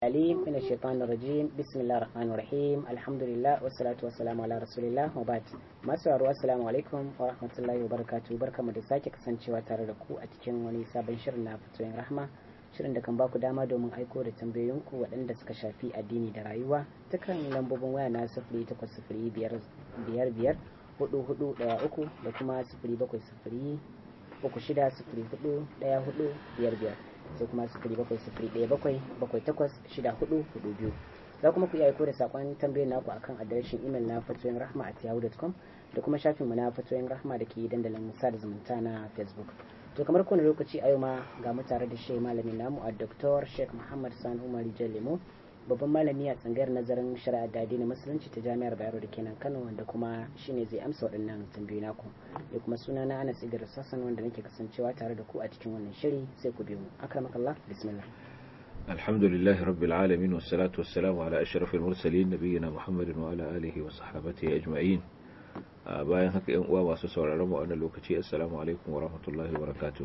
العليم من الشيطان الرجيم بسم الله الرحمن الرحيم الحمد لله والصلاة والسلام على رسول الله وبعد masu yaro assalamu alaikum wa rahmatullahi wa barakatuh barkamu da sake kasancewa tare da ku a cikin wani sabon shirin na fitoyin rahma shirin da kan baku dama domin aiko da tambayoyinku waɗanda suka shafi addini da rayuwa ta kan lambobin waya na sifiri takwas sifiri biyar biyar hudu hudu ɗaya uku da kuma sifiri bakwai sifiri uku shida sifiri hudu ɗaya hudu biyar biyar sai kuma sifiri bakwai sifiri ɗaya bakwai bakwai takwas shida hudu hudu biyu za kuma ku iya aiko da saƙon tambayar naku akan adireshin imel na fatoyin rahma at yahoo.com da kuma shafinmu na fatoyin rahma da ke dandalin sada zumunta na facebook to kamar kowane lokaci a yau ma ga mu tare da shi malamin namu a dr sheikh muhammad sani umar lemo babban malami a tsangayar nazarin shari'a da addinin musulunci ta jami'ar bayero da kenan kano wanda kuma shine zai amsa waɗannan tambayoyi naku da kuma suna na anas idris sassan wanda nake kasancewa tare da ku a cikin wannan shiri sai ku biyo mu akramakallah bismillah الحمد لله رب العالمين والصلاة والسلام على أشرف المرسلين نبينا محمد وعلى آله وصحبه أجمعين bayan haka yan uwa masu sauraron mu wannan lokaci assalamu alaikum wa rahmatullahi wa barakatuh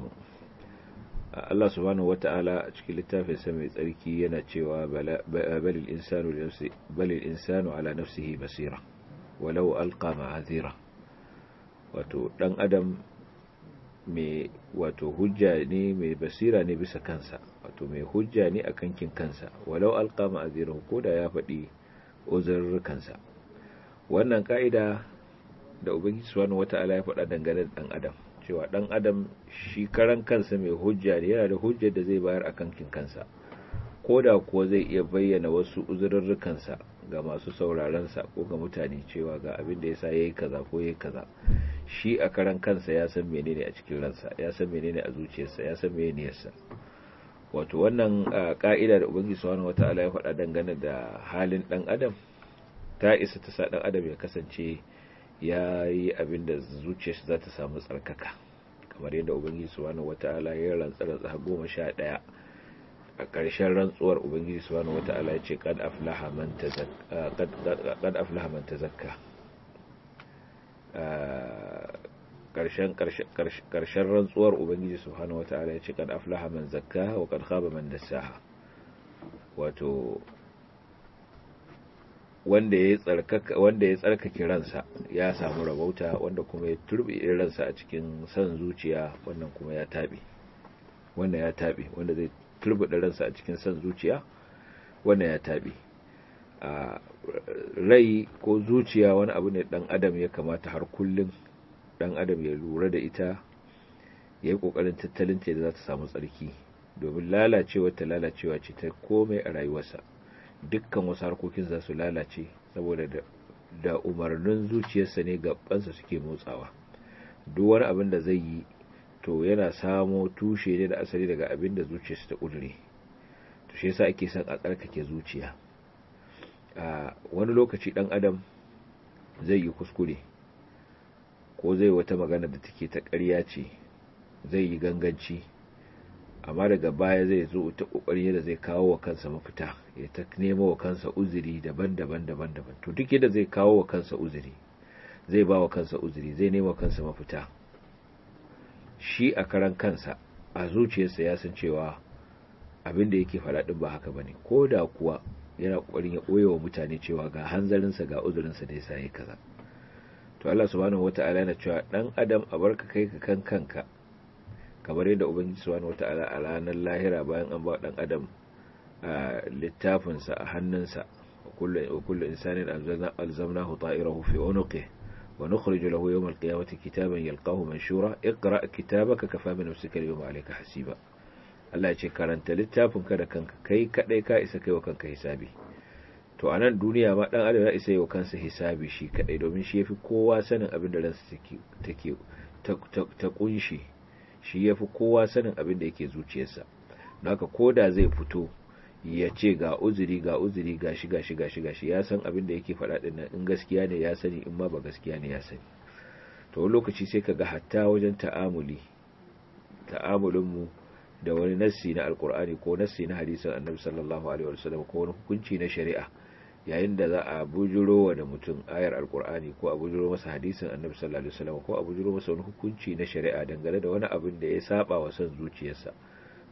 Allah subhanahu wata'ala a cikin littafin sa mai tsarki yana cewa balil insanu nafsi balil insanu ala nafsihi basira walau alqa ma'azira wato dan adam mai wato hujja ne mai basira ne bisa kansa wato mai hujja ne a kankin kansa walau alqa ma'azira ko da ya faɗi uzurrukansa wannan ka'ida da ubangiji subhanahu wata'ala ya faɗa dangane da dan adam cewa dan adam shi karan kansa mai hujja ne yana da hujjar da zai bayar a kankin kansa ko da kuwa zai iya bayyana wasu uzurrukansa ga masu sauraron sa ko ga mutane cewa ga abin da yasa yayi kaza ko yayi kaza shi a karan kansa ya san menene a cikin ransa ya san menene a zuciyarsa ya san menene niyyarsa wato wannan ka'ida da ubangiji subhanahu wata'ala ya faɗa dangane da halin dan adam ta isa ta sa dan adam ya kasance ya yi abin da zuciyarsa za ta samu tsarkaka kamar yadda ubangiji subhanahu wata'ala ya rantsa rantsa goma sha ɗaya a ƙarshen rantsuwar ubangiji subhanahu wata'ala ya ce qad aflaha man tazakka qad aflaha man tazakka ƙarshen ƙarshen rantsuwar ubangiji subhanahu wata'ala ya ce qad aflaha man zakka wa qad khaba man dassaha wato wanda ya tsarkaka wanda ya tsarkake ransa ya samu rabauta wanda kuma ya turbi ransa a cikin san zuciya wannan kuma ya tabe wanda ya tabe wanda zai turbi ransa a cikin san zuciya wannan ya tabe a rai ko zuciya wani abu ne dan adam ya kamata har kullum dan adam ya lura da ita ya yi kokarin tattalin ta da za ta samu tsarki domin lalacewa ta lalacewa ce ta komai a rayuwarsa dukkan wasu harkokin za su lalace saboda da umarnin zuciyarsa ne gabansa suke motsawa duk wani abin da zai yi to yana samo tushe ne da asali daga abin da zuciyarsa ta ƙudure to shi yasa ake son a tsarkake zuciya a wani lokaci dan adam zai yi kuskure ko zai wata magana da take ta ƙarya ce zai yi ganganci amma daga baya zai zo ta kokari yadda zai kawo wa kansa mafita ya ta nemo wa kansa uzuri daban-daban daban-daban to duk yadda zai kawo wa kansa uzuri zai ba wa kansa uzuri zai nemo kansa mafita shi a karan kansa a zuciyarsa ya san cewa abin da yake faɗa din ba haka bane ko da kuwa yana kokarin ya ɓoye wa mutane cewa ga hanzarinsa ga uzurinsa da yasa yayi kaza to Allah subhanahu wataala yana cewa dan adam a barka kai ka kan kanka kamar yadda ubangiji subhanahu wata'ala a ranar lahira bayan an ba dan adam a littafinsa a hannunsa wa kullu insanin alzamnahu ta'irahu fi unuqi wa nukhriju lahu yawm al-qiyamati kitaban yalqahu manshura iqra kitabaka kafa bi nafsika al-yawma alayka hasiba Allah ya ce karanta littafin ka da kanka kai kadai ka isa kai wa kanka hisabi to a nan duniya ma dan adam ya isa yi wa kansa hisabi shi kadai domin shi yafi kowa sanin abin da ransa take ta kunshi shi ya fi kowa sanin abin da yake zuciyarsa don haka ko da zai fito ya ce ga uzuri ga uzuri ga shi ga shi ga shi ga shi ya san abin da yake faɗa ɗin nan in gaskiya ne ya sani in ma ba gaskiya ne ya sani to wani lokaci sai ka ga hatta wajen ta'amuli ta'amulinmu da wani nassi na alkur'ani ko nassi na hadisin annabi sallallahu alaihi wasallam ko wani hukunci na shari'a yayin da za a bujuro da mutum ayar alkur'ani ko a bujuro masa hadisin annabi sallallahu alaihi wasallam ko a bujuro masa wani hukunci na shari'a dangane da wani abin da ya saba wa son zuciyarsa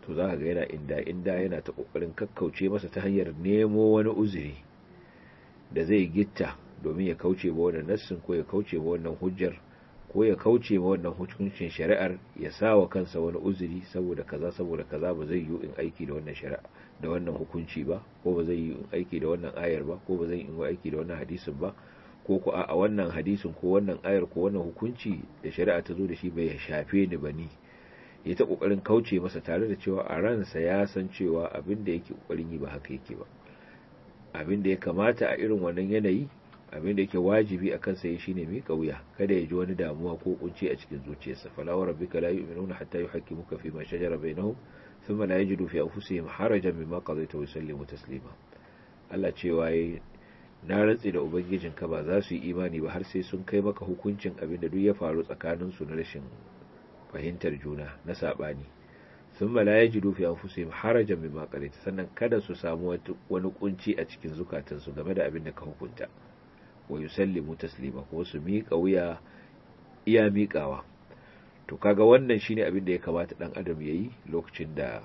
to za ka ga yana inda inda yana ta kokarin kakkauce masa ta hanyar nemo wani uzuri da zai gitta domin ya kauce ba wannan nassin ko ya kauce ba wannan hujjar ko ya kauce ma wannan hukuncin shari'ar ya sa wa kansa wani uzuri saboda kaza saboda kaza ba zai yi in aiki da wannan shari'a da wannan hukunci ba ko ba zai yi in aiki da wannan ayar ba ko ba zai yi in aiki da wannan hadisin ba ko ko a wannan hadisin ko wannan ayar ko wannan hukunci da shari'a ta zo da shi bai shafe ni ba ni ya ta kokarin kauce masa tare da cewa a ransa ya san cewa abin da yake kokarin yi ba haka yake ba abin da ya kamata a irin wannan yanayi abin da yake wajibi a kansa yi shine mai kauya kada ya ji wani damuwa ko kunci a cikin zuciyarsa fala wa rabbika la yu'minuna hatta yuhaqqimuka fi ma shajara bainahum thumma la yajidu fi anfusihim harajan mimma qadaita wa yusallimu taslima Allah cewa yayi na rantsi da ubangijinka ba za su yi imani ba har sai sun kai maka hukuncin abin da duk ya faru tsakanin su na rashin fahimtar juna na sabani thumma la yajidu fi anfusihim harajan mimma qadaita sannan kada su samu wani kunci a cikin zukatansu game da abin da ka hukunta wa yusallimu taslima ko su miƙa wuya iya miƙawa to kaga wannan shine abin da ya kamata dan adam yayi lokacin da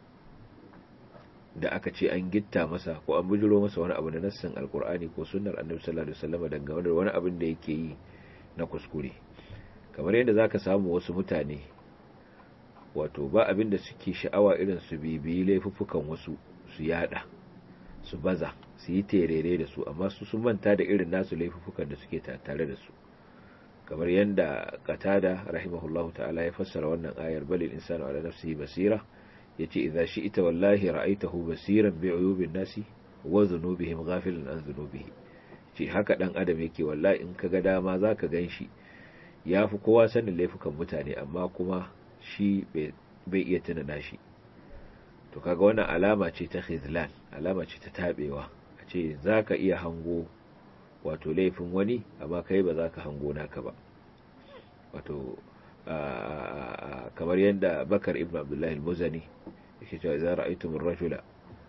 da aka ce an gitta masa ko an bujiro masa wani abu na nassin alkur'ani ko sunnar annabi sallallahu alaihi wasallam dangane da wani abin da yake yi na kuskure kamar yadda zaka samu wasu mutane wato ba abin da suke sha'awa irin su bibiyi laifuffukan wasu su yada su baza su yi terere da su amma su sun manta da irin nasu laifuffukan da suke tare da su kamar yadda qatada rahimahullahu ta'ala ya fassara wannan ayar balil insanu ala nafsihi basira yace idza shi'ta wallahi ra'aytahu basiran bi uyubin nasi wa dhunubihim ghafilan an dhunubihi ce haka dan adam yake wallahi in kaga dama zaka ganshi yafi kowa sanin laifukan mutane amma kuma shi bai iya tuna nashi to kaga wannan alama ce ta khizlan alama ce ta tabewa a ce zaka iya hango wato laifin wani amma kai ba zaka hango naka ba wato kamar yadda bakar ibn abdullahi al-muzani yake cewa idza ra'aytum ar-rajula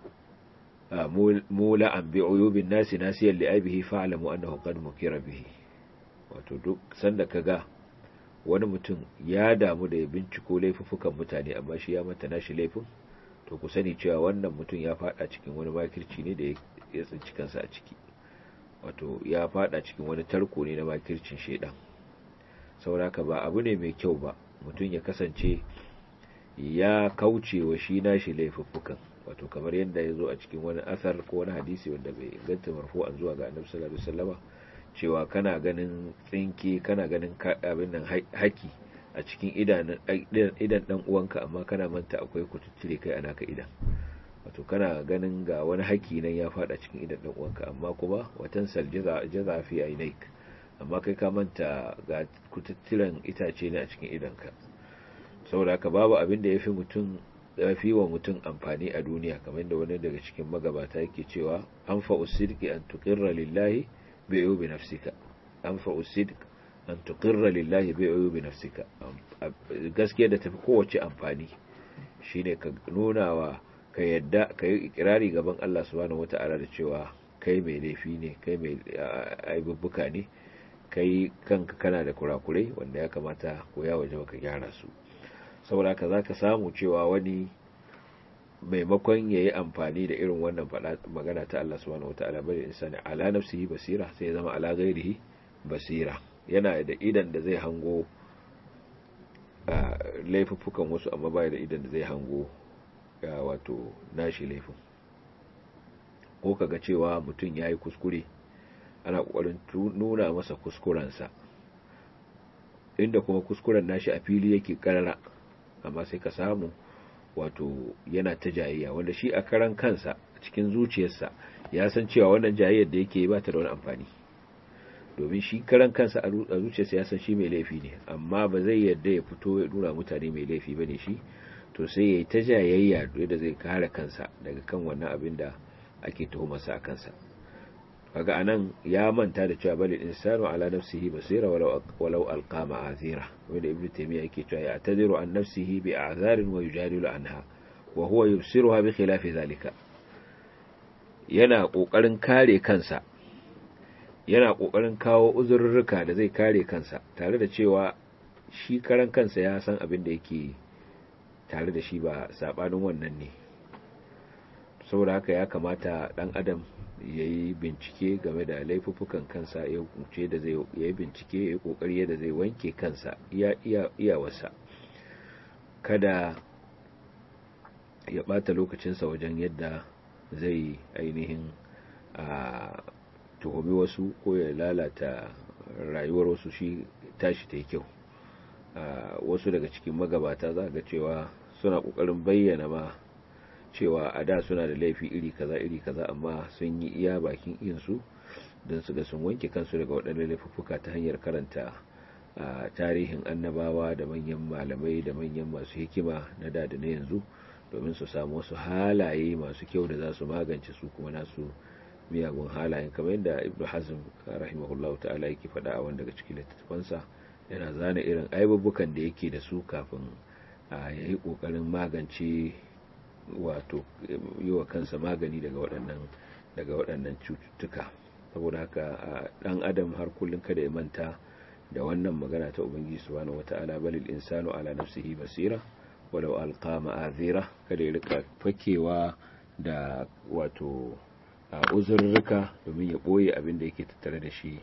mula'an bi uyubin nasi nasiyan li'abihi fa'lamu annahu qad mukira bihi wato duk sanda kaga wani mutum ya damu da ya binciko laifuffukan mutane amma shi ya manta nashi laifin to ku sani cewa wannan mutum ya fada cikin wani makirci ne da ya tsinci kansa a ciki wato ya fada cikin wani tarko ne na makircin shedan sauraka ba abu ne mai kyau ba mutum ya kasance ya kauce wa shi nashi laifuffukan wato kamar yadda ya zo a cikin wani asar ko wani hadisi wanda bai inganta marfu'an zuwa ga annabi sallallahu alaihi wasallama cewa kana ganin tsinke kana ganin abin nan haki a cikin idan idan dan uwanka amma kana manta akwai kututture kai ana ka idan wato kana ganin ga wani haki nan ya fada cikin idan dan uwanka amma kuma watan saljaza jaza fi ainaik amma kai ka manta ga kututturen itace ne a cikin idanka saboda haka babu abin da yafi mutum yafi wa mutum amfani a duniya kamar da wani daga cikin magabata yake cewa anfa usidqi an tuqirra lillahi bi uyubi nafsika anfa usidq an tuqirra lillahi bi uyubi nafsika gaskiya da tafi kowace amfani shine ka nuna wa ka yadda ka yi ikirari gaban Allah subhanahu wata'ala da cewa kai mai laifi ne kai mai aibubbuka ne kai kanka kana da kurakurai wanda ya kamata ko ya waje ka gyara su saboda ka za ka samu cewa wani maimakon ya yi amfani da irin wannan magana ta Allah subhanahu wata'ala bari insani ala nafsihi basira sai ya zama ala gairihi basira yana da idan da zai hango laifuffukan wasu amma baya da idan da zai hango wato nashi laifin ko kaga cewa mutum ya yi kuskure ana ƙoƙarin nuna masa kuskurensa inda kuma kuskuren nashi a fili yake karara amma sai ka samu wato yana ta jayayya wanda shi a karan kansa a cikin zuciyarsa ya san cewa wannan jayayyar da yake ba ta da wani amfani domin shi karan kansa a zuciyarsa ya san shi mai laifi ne amma ba zai yarda ya fito ya nuna mutane mai laifi bane shi to sai ya yi ta jayayya da zai kare kansa daga kan wannan abin da ake tuhumarsa a kansa kaga anan ya manta da cewa bal insanu ala nafsihi basira walau walau alqa ma'azira wanda ibnu taymiya yake cewa ya tadiru an nafsihi bi a'zarin wa yujadilu anha wa huwa yubsiruha bi khilafi zalika yana kokarin kare kansa yana kokarin kawo uzurruka da zai kare kansa tare da cewa shi karan kansa ya san abin da yake tare da shi ba sabanin wannan ne saboda haka ya kamata dan adam ya yi bincike game da laifuffukan kansa ya kuce da zai yi bincike ya yi kokari yadda zai wanke kansa iya iya iyawarsa kada ya bata lokacinsa wajen yadda zai ainihin a tuhumi wasu ko ya lalata rayuwar wasu shi tashi ta yi kyau wasu daga cikin magabata za ga cewa suna kokarin bayyana ma cewa a da suna da laifi iri kaza iri kaza amma sun yi iya bakin insu don su ga sun wanke kansu daga waɗannan laifuffuka ta hanyar karanta tarihin annabawa da manyan malamai da manyan masu hikima na da da na yanzu domin su samu wasu halaye masu kyau da za su magance su kuma nasu miyagun halayen kamar yadda ibnu hazm rahimahullah ta'ala yake faɗa a wanda daga cikin littattafansa yana zana irin aibubukan da yake da su kafin ya yi ƙoƙarin magance wato yi wa kansa magani daga waɗannan daga waɗannan cututtuka saboda haka ɗan adam har kullum kada ya manta da wannan magana ta ubangiji subhanahu wata'ala balil insanu ala nafsihi basira walau alqa ma'azira kada ya rika fakewa da wato uzurruka domin ya boye abin da yake tattare da shi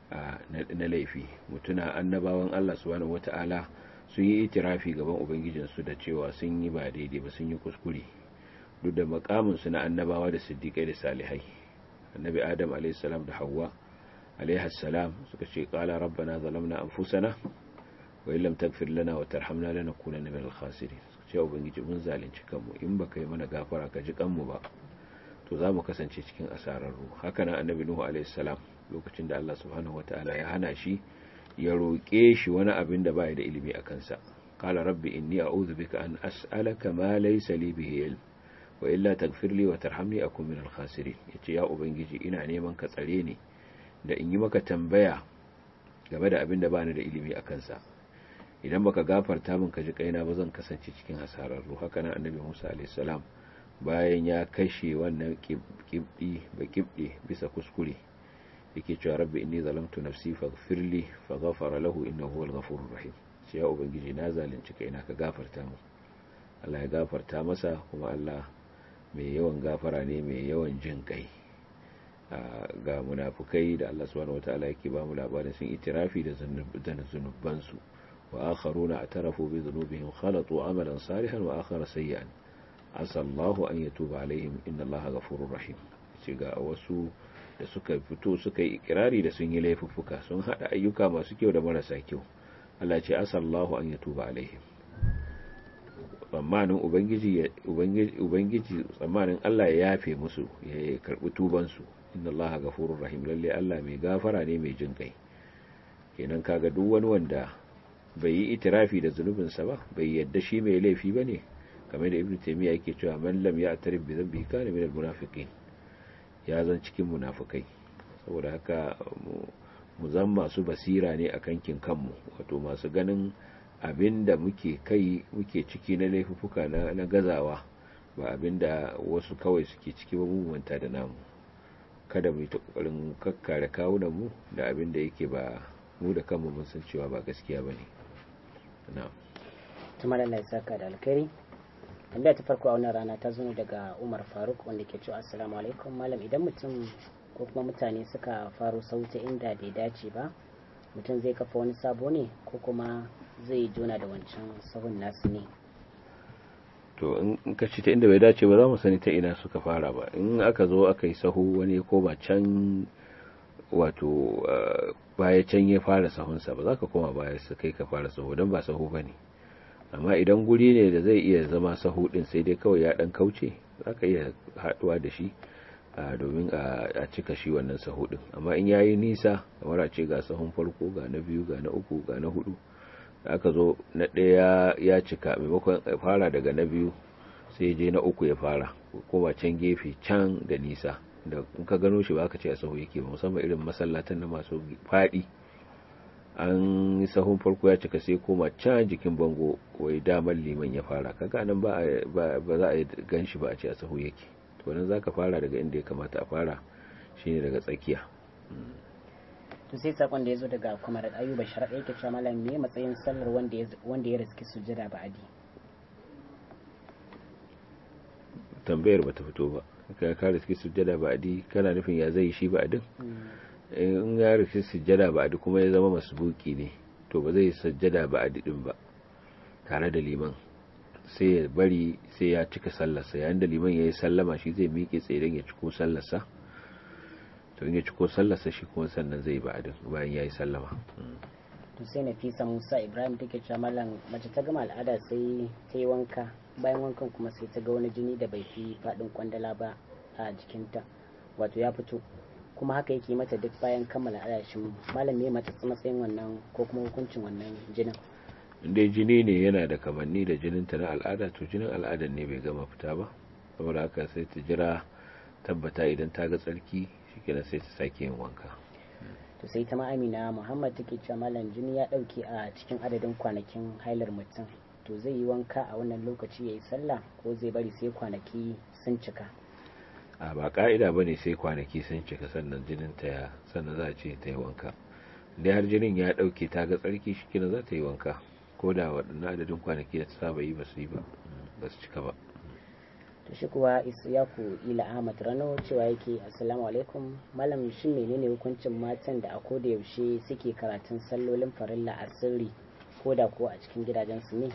na laifi mutuna annabawan Allah subhanahu wata'ala sun yi itirafi gaban ubangijinsu da cewa sun yi ba daidai ba sun yi kuskure duk da makaminsu na annabawa da siddiƙai da salihai annabi adam alaihissalam da hawa alaihassalam suka ce ƙala rabbana zalamna anfusana wa illam tagfir lana wa tarhamna lanakunanna minal khasirin suka ce ubangiji mun zalunci kanmu in baka yi mana gafara ka ji kanmu ba to za mu kasance cikin asararru haka nan annabi nuhu alaihissalam lokacin da Allah subhanahu wataala ya hana shi ya roƙe shi wani abin da bai da ilimi a kansa qala rabbi inni a'udhu bika an as'alaka ma laysa li bihi ilm wa illa taghfir li wa tarhamni akun minal khasirin yace ya ubangiji ina neman ka tsare ni da in yi maka tambaya game da abin da bani da ilimi a kansa idan baka gafarta min ka ji kaina ba zan kasance cikin hasararru haka nan annabi Musa alayhi salam bayan ya kashe wannan kibdi ba kibdi bisa kuskure yake cewa rabbi inni zalamtu nafsi faghfirli faghfara lahu innahu huwal ghafurur rahim sai ya ubangiji na zalunci kaina ka gafarta mu Allah ya gafarta masa kuma Allah mai yawan gafara ne mai yawan jin kai ga munafukai da Allah subhanahu wataala yake ba mu labarin sun itirafi da zunuban su wa akharuna atarafu bi dhunubihim khalatu amalan salihan wa akhara sayyi'an asallahu an yatuba alaihim inna Allaha ghafurur rahim ce ga wasu da suka fito suka yi ikirari da sun yi laifuffuka sun hada ayyuka masu kyau da marasa kyau Allah ce asallahu an yatuba alaihim tsammanin ubangiji ubangiji tsammanin Allah ya yafe musu ya karbi tuban su inna Allaha ghafurur rahim lalle Allah mai gafara ne mai jin kai kenan kaga duk wani wanda bai yi itirafi da zunubinsa ba bai yadda shi mai laifi bane kamar da ibnu taymiya yake cewa man lam ya'tarif bi dhanbihi kana min al-munafiqin ya zan cikin munafukai saboda haka mu zan masu basira ne a kankin kanmu wato masu ganin abin da muke kai muke ciki na laifuka na gazawa ba abin da wasu kawai suke ciki ba mummunta da namu kada mu yi ta kokarin kakkare kawunan mu da abin da yake ba mu da kanmu mun san cewa ba gaskiya ba ne na tumar Allah ya saka da alkhairi tambaya ta farko a wannan rana ta zo daga Umar Faruk wanda ke cewa assalamu alaikum malam idan mutum ko kuma mutane suka faro sauta inda bai dace ba mutum zai kafa wani sabo ne ko kuma zai jona da wancan sahun nasu ne to in ka ci ta inda bai dace ba za mu sani ta ina suka fara ba in aka zo aka yi sahu wani ko ba can wato baya can ya fara sahunsa ba za ka koma baya su kai ka fara sahu don ba sahu ba ne amma idan guri ne da zai iya zama sahu din sai dai kawai ya dan kauce za ka iya haduwa da shi domin a cika shi wannan sahu din amma in yayi nisa kamar a ce ga sahun farko ga na biyu ga na uku ga na hudu da aka zo na ɗaya ya cika maimakon fara daga na biyu sai je na uku ya fara koma can gefe can da nisa da in ka gano shi ba ka ce a sahu yake ba musamman irin masallatan na masu faɗi an yi sahun farko ya cika sai koma can jikin bango wai damar liman ya fara kaga nan ba za a gan shi ba a ce a sahu yake to nan za ka fara daga inda ya kamata a fara shine daga tsakiya to sai sakon da ya zo daga kwamar ayuba sharaɗa yake cewa malam me matsayin sallar wanda ya riski sujjada ba'adi tambayar bata fito ba ka ka riski sujjada ba'di kana nufin ya zai shi ba'din in ya riski sujjada ba'di kuma ya zama masbuki ne to ba zai sujjada ba'di din ba tare da liman sai ya bari sai ya cika sallarsa yayin da liman ya yi sallama shi zai miƙe tsaye don ya ciko sallarsa to in ya ciko sallarsa shi kuma sannan zai ba'din bayan ya yi sallama to sai nafisa musa ibrahim take cewa mallam mace ta gama al'ada sai ta yi wanka bayan wankan kuma sai ta ga wani jini da bai fi faɗin kwandala ba a jikinta wato ya fito kuma haka yake mata duk bayan kammala al'ada shi malam me mata matsayin wannan ko kuma hukuncin wannan jinin dai jini ne yana da kamanni da jininta na al'ada to jinin al'adar ne bai gama fita ba saboda haka sai ta jira tabbata idan ta ga tsarki shikenan sai ta sake yin wanka to sai ta amina muhammad take cewa malam jini ya dauke a cikin adadin kwanakin hailar mutum to zai yi wanka a wannan lokaci ya yi sallah ko zai bari sai kwanaki sun cika a ba ka'ida ba ne sai kwanaki sun cika sannan jinin ta ya sannan za a ce ta yi wanka da har jinin ya dauke ta ga tsarki shi kina za ta yi wanka ko da waɗannan adadin kwanaki da ta saba yi ba su yi ba ba su cika ba to shi kuwa isyaku ila ahmad rano cewa yake assalamu alaikum malam shin menene hukuncin matan da a koda yaushe suke karatun sallolin farilla a sirri ko da ko a cikin gidajensu ne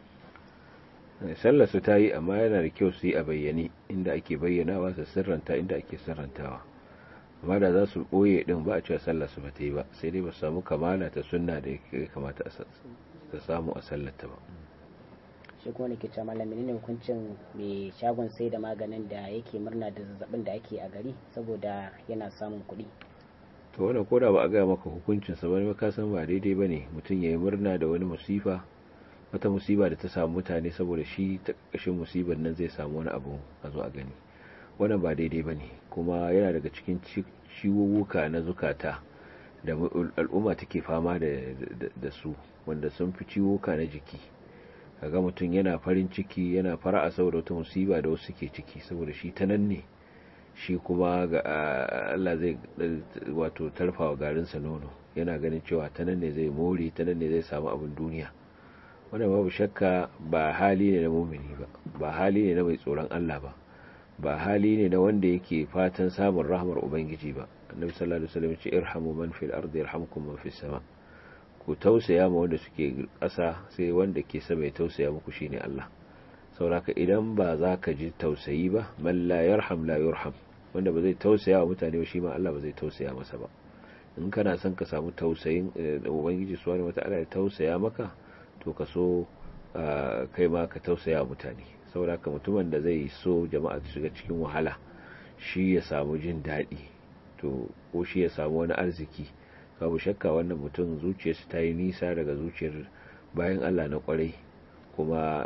sallar su ta yi amma yana da kyau su yi a bayyane inda ake bayyanawa su sirranta inda ake sirrantawa amma da za su ɓoye ɗin ba a cewa sallar su ba ta yi ba sai dai ba su samu kamala ta sunna da ya kamata ta samu a sallarta ba shi kuma nake cewa malam menene hukuncin mai shagon sai da maganin da yake murna da zazzabin da ake a gari saboda yana samun kuɗi to wannan koda ba a gaya maka hukuncin sa bane ka san ba daidai bane mutum yayi murna da wani musifa wata musiba da ta samu mutane saboda shi ta ƙarƙashin musibar nan zai samu wani abu a zo a gani wannan ba daidai bane kuma yana daga cikin ciwuwuka na zukata da al'umma take fama da su wanda sun fi ciwuka na jiki kaga mutum yana farin ciki yana fara'a saboda wata musiba da wasu ke ciki saboda shi ta nan ne shi kuma ga Allah zai wato tarfawa garinsa nono yana ganin cewa ta nan ne zai more ta nan ne zai samu abin duniya wannan babu shakka ba hali ne na mumini ba ba hali ne na mai tsoron Allah ba ba hali ne na wanda yake fatan samun rahmar ubangiji ba annabi sallallahu alaihi wasallam ya ce irhamu man fil ardi yarhamkum man fis sama ku tausaya ma wanda suke ƙasa sai wanda ke sama ya tausaya muku shine Allah sauraka idan ba za ka ji tausayi ba man la yarham la yurham wanda ba zai tausaya wa mutane ba shi ma Allah ba zai tausaya masa ba in kana son ka samu tausayin da ubangiji subhanahu wata'ala ya tausaya maka to ka so kai ma ka tausaya wa mutane sauraka mutumin da zai so jama'a su shiga cikin wahala shi ya samu jin daɗi to ko shi ya samu wani arziki babu shakka wannan mutum zuciyarsa ta yi nisa daga zuciyar bayan Allah na kwarai kuma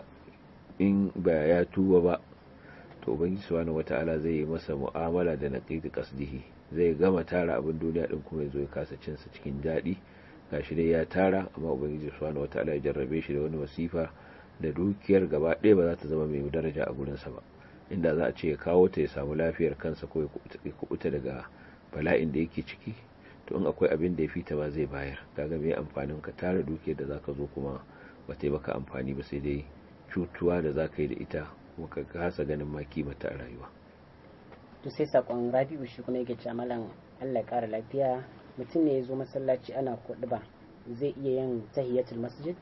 in ba ya tuba ba to ubangiji subhanahu wata'ala zai yi masa mu'amala da naqidi qasdihi zai gama tara abin duniya din kuma yazo ya kasa cin sa cikin dadi gashi dai ya tara amma ubangiji subhanahu wata'ala ya jarrabe shi da wani wasifa da dukiyar gaba ɗaya ba za ta zama mai daraja a gurin sa ba inda za a ce ya kawo ta ya samu lafiyar kansa ko ya kubuta daga bala'in da yake ciki to in akwai abin da ya fita ba zai bayar kaga me amfanin ka tara dukiyar da zaka zo kuma ba ta yi maka amfani ba sai dai cutuwa da zaka yi da ita kuma ka kasa ganin ma kimata a rayuwa to sai sakon rabi'u shi kuma yake cewa malam Allah ya kara lafiya mutum ne ya zo masallaci ana ba zai iya yin tahiyatul masjid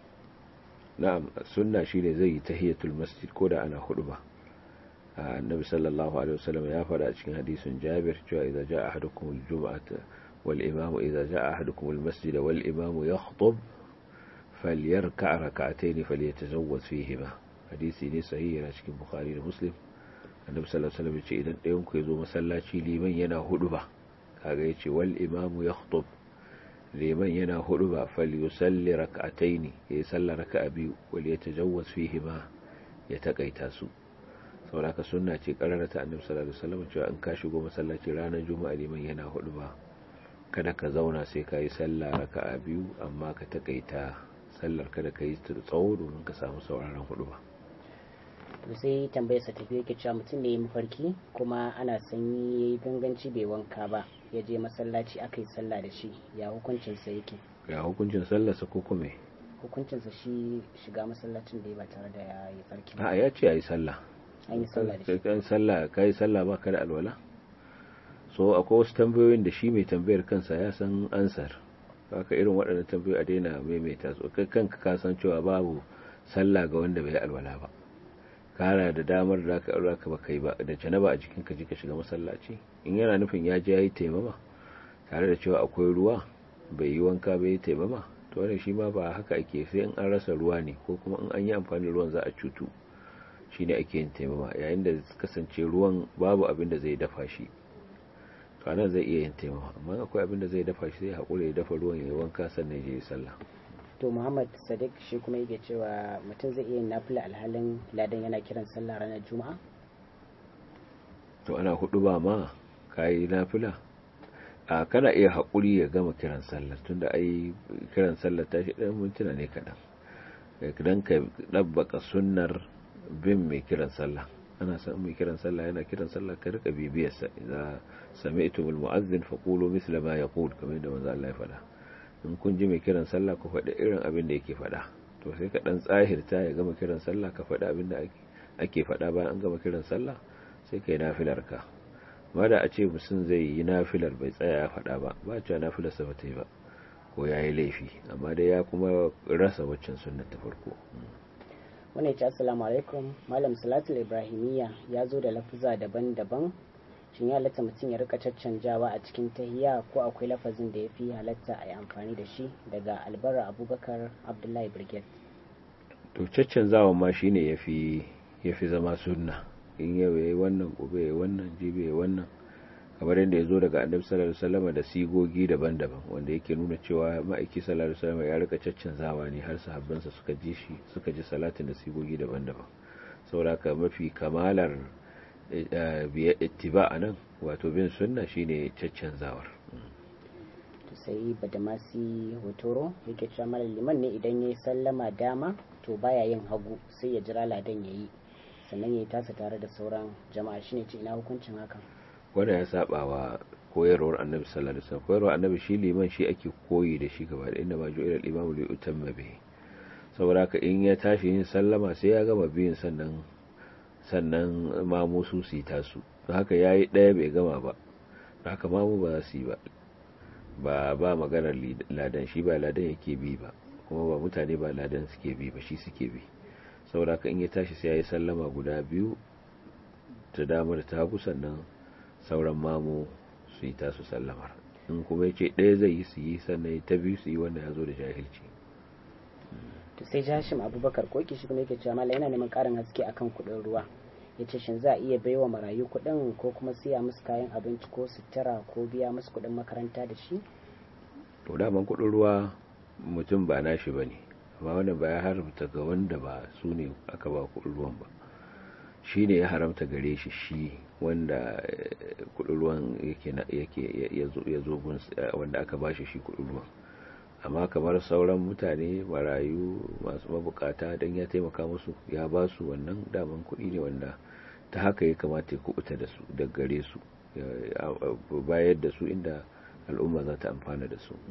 na'am sunna shine zai yi tahiyatul masjid ko da ana ba annabi sallallahu alaihi wasallam ya faɗa a cikin hadisin Jabir cewa idza jaa ahadukum al-jum'ata wal imamu idza jaa ahadukum al-masjid wal imamu yakhutub falyarka' rak'atayn falyatazawwaz fihima hadisi ne sahihi yana cikin Bukhari da Muslim annabi sallallahu alaihi wasallam ya ce idan ɗayan ku yazo masallaci liman yana huduba kaga yace wal imamu yakhutub liman yana huduba falyusalli rak'atayn yayi sallar raka'a biyu wal yatajawwaz fihima ya takaita su sauraka sunna ce kararata annabi sallallahu alaihi wasallam cewa in ka shigo masallaci ranar juma'a liman yana hudu ba kada ka zauna sai ka yi sallah raka'a biyu amma ka takaita sallar kada ka yi tsawo domin ka samu sauraron hudu ba to sai tambayar sa tafi yake cewa mutum ne mafarki kuma ana sanyi yayi ganganci bai wanka ba ya je masallaci aka yi sallah da shi ya hukuncin sa yake ya hukuncin sallar sa ko kuma hukuncin sa shi shiga masallacin da ya ba tare da ya yi farki a ya ce yayi sallah an yi sallah da shi kai sallah kai sallah ba ka da alwala so akwai wasu tambayoyin da shi mai tambayar kansa ya san ansar haka irin waɗannan tambayoyi a daina maimaita su kai kanka ka san cewa babu sallah ga wanda bai alwala ba kana da damar da ka aure ka ba kai ba da janaba a jikin ka je ka shiga masallaci in yana nufin ya je yayi taimama tare da cewa akwai ruwa bai yi wanka bai yi taimama to wannan shi ma ba haka ake sai in an rasa ruwa ne ko kuma in an yi amfani da ruwan za a cutu shine ake yin taimama yayin da kasance ruwan babu abin da zai dafa shi to anan zai iya yin taimama amma akwai abin da zai dafa shi sai haƙura ya dafa ruwan ya yi wanka sannan ya je sallah to muhammad sadiq shi kuma yake cewa mutum zai iya yin nafila alhalin ladan yana kiran sallah ranar juma'a to ana hudu ba ma kayi nafila a kana iya haƙuri ya gama kiran sallar tunda ai kiran sallar ta shi ɗan mintuna ne kaɗan idan ka ɗabbaka sunnar bin mai kiran sallah ana san mai kiran sallah yana kiran sallah ka rika bibiyarsa idza sami'tumul mu'adhdhin faqulu misla ma yaqul kamar da manzo Allah ya faɗa in kun ji mai kiran sallah ku faɗi irin abin da yake faɗa to sai ka dan tsahirta ya gama kiran sallah ka faɗi abin da ake faɗa bayan an gama kiran sallah sai kai nafilar ka ma da a ce mutum zai yi nafilar bai tsaya ya faɗa ba ba cewa nafilar sa bata yi ba ko ya yi laifi amma dai ya kuma rasa waccan sunnar ta farko wannan ce assalamu alaikum malam salatul ibrahimiyya ya zo da lafuza daban-daban shin ya halatta mutum ya rika caccanjawa a cikin tahiya ko akwai lafazin da ya fi halatta a yi amfani da shi daga albarra abubakar abdullahi brigade to caccanzawa ma shine ya fi zama sunna in yau ya yi wannan gobe ya wannan jibe ya wannan kamar yadda ya zo daga annabi sallallahu alaihi wasallam da sigogi daban-daban wanda yake nuna cewa ma'aiki sallallahu alaihi wasallam ya rika caccanzawa ne har sahabbansa suka ji shi suka ji salatin da sigogi daban-daban saboda haka mafi kamalar biya ittiba anan wato bin sunna shine caccanzawar to sai badamasi hotoro yake cewa malam liman ne idan yayi sallama dama to baya yin hagu sai ya jira ladan yayi sannan yayi tasa tare da sauran jama'a shine ce ina hukuncin hakan wanda ya saba wa koyarwar annabi sallallahu alaihi wasallam koyarwar annabi shi liman shi ake koyi da shi gaba da inda ma ju'ila al-imamu li utamma bihi saboda haka in ya tashi yin sallama sai ya gama biyin sannan sannan mamu su su yi tasu don haka yayi daya bai gama ba haka mamu ba za su yi ba ba ba maganar ladan shi ba ladan yake bi ba kuma ba mutane ba ladan suke bi ba shi suke bi saboda haka in ya tashi sai ya yi sallama guda biyu ta dama da ta hagu sannan sauran mamu su yi tasu sallamar in kuma ya ce ɗaya zai yi su yi sannan ta biyu su yi wanda ya zo da jahilci to sai jashim abubakar koki shi kuma yake cewa mala yana neman ƙarin haske akan kuɗin ruwa ya ce shin za a iya baiwa marayu kuɗin ko kuma siya musu kayan abinci ko sutura ko biya musu kuɗin makaranta da shi to daman kuɗin ruwa mutum ba nashi ba ne amma wannan ba ya haramta ga wanda ba su ne aka ba kuɗin ruwan ba shi ne ya haramta gare shi shi wanda kudin ruwan yake ya zo wanda aka bashi shi kudin ruwan amma kamar sauran mutane marayu masu mabukata don ya taimaka musu ya ba su wannan daman kudi ne wanda ta haka ya kamata ya kubuta da su da gare su bayar da su inda al'umma za ta amfana da su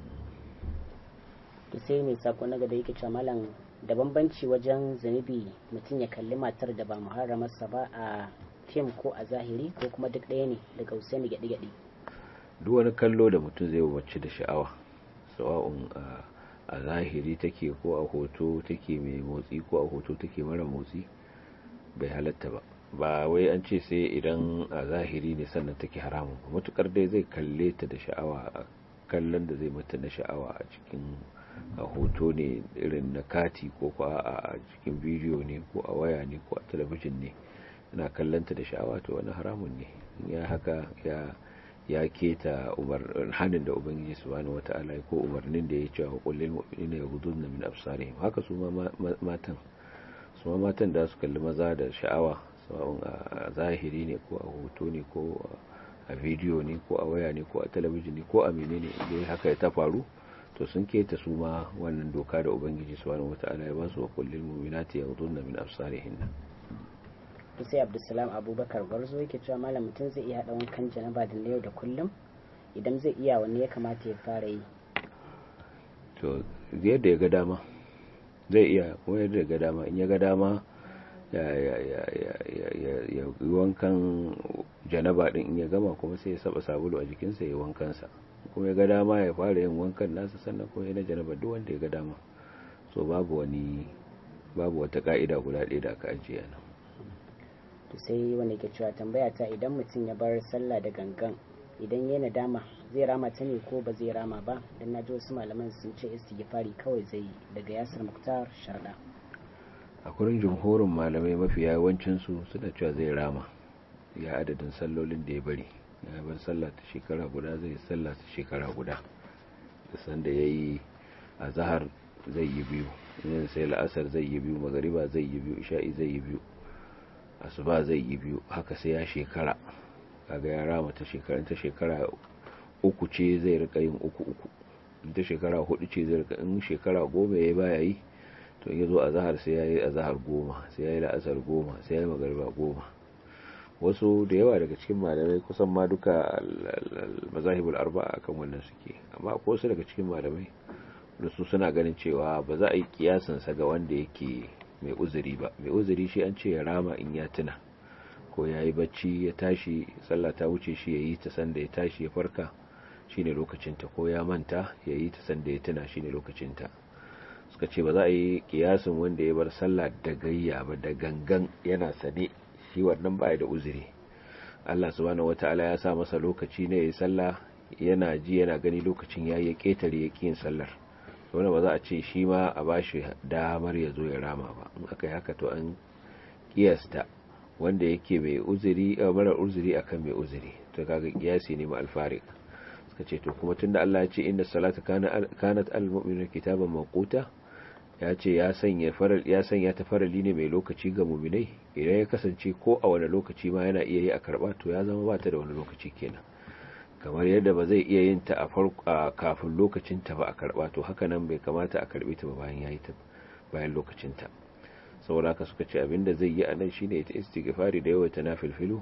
to sai mai sako na gaba yake cewa malam da bambanci wajen zunubi mutum ya kalli matar da ba muharramarsa ba a fim ko a zahiri ko kuma duk ɗaya ne daga usaini gyaɗi-gyaɗi duk wani kallo da mutum zai wacce da sha'awa sawa'un a zahiri take ko a hoto take mai motsi ko a hoto take mara motsi bai halatta ba ba wai an ce sai idan a zahiri ne sannan take haramun ba matukar dai zai kalle ta da sha'awa a kallon da zai mata na sha'awa a cikin a hoto ne irin na kati ko ko a cikin bidiyo ne ko a waya ne ko a talabijin ne ina kallanta da sha'awa to wani haramun ne ya haka ya ya keta umar hanin da ubangiji subhanahu wata'ala ko umarnin da ya ce wa kullil mu'minina yaghudduna min absarihim haka su ma matan su ma matan da su kalli maza da sha'awa sawa'un a zahiri ne ko a hoto ne ko a bidiyo ne ko a waya ne ko a talabijin ne ko a menene idan haka ya ta faru to sun keta su ma wannan doka da ubangiji subhanahu wata'ala ya ba su wa kullil mu'minati yaghudduna min absarihinna sai abdulsalam abubakar gwarzo yake cewa malam mutum zai iya haɗa wankan janaba da na yau da kullum idan zai iya wanne ya kamata ya fara yi to yadda ya ga dama zai iya kuma yadda ya ga dama in ya ga dama ya yi wankan janaba din in ya gama kuma sai ya saba sabulu a jikinsa ya wankansa kuma ya ga dama ya fara yin wankan nasa sannan kuma ya na janaba duk wanda ya ga dama so babu wani babu wata ka'ida guda ɗaya da aka ajiye nan to sai wanda ke cewa tambaya ta idan mutum ya bar sallah da gangan idan ya nadama zai rama ta ne ko ba zai rama ba dan naji wasu malaman sun ce istighfari kawai zai yi daga yasir muktar sharda a kurin jumhurin malamai mafi yawancin su suna cewa zai rama ya adadin sallolin da ya bari ya bar sallah ta shekara guda zai sallah ta shekara guda da sanda yayi azhar zai yi biyu yin sai la'asar zai yi biyu magariba zai yi biyu isha'i zai yi biyu asuba zai yi biyu haka sai ya shekara kaga ya rama ta shekara ta shekara uku ce zai rika yin uku uku ta shekara hudu ce zai rika in shekara goma ya baya yi to ya zo a zahar sai ya yi a zahar goma sai ya yi la'asar goma sai ya yi magariba goma wasu da yawa daga cikin malamai kusan ma duka mazahibul arba'a akan wannan suke amma ko su daga cikin malamai da su suna ganin cewa ba za a yi kiyasansa ga wanda yake mai uzuri ba mai uzuri shi an ce ya rama in ya tuna ko ya yi bacci ya tashi sallah ta wuce shi ya yi ta sanda ya tashi ya farka shine lokacinta ko ya manta ya yi ta sanda ya tuna shine lokacinta suka ce ba za a yi kiyasin wanda ya bar sallah da gayya ba da gangan yana sane shi wannan ba da uzuri Allah subhanahu wataala ya sa masa lokaci ne ya yi sallah yana ji yana gani lokacin ya yi ketare ya yin sallar wanda ba za a ce shi ma a ba shi damar ya zo ya rama ba in aka yi haka to an kiyasta wanda yake mai uzuri a marar uzuri akan mai uzuri to kaga kiyasi ne ma alfarik suka ce to kuma tunda Allah ya ce inda salata kanat al-mu'minu kitaban mawquta ya ce ya sanya faral ya sanya ta farali ne mai lokaci ga mu'minai idan ya kasance ko a wani lokaci ma yana iya yi a karba to ya zama ba ta da wani lokaci kenan kamar yadda ba zai iya yin ta a farko kafin lokacin ta ba a karba to haka nan bai kamata a karbe ta ba bayan yayi ta bayan lokacin ta saboda haka suka ce abinda zai yi a nan shine ta istighfari da yawa ta nafilfilu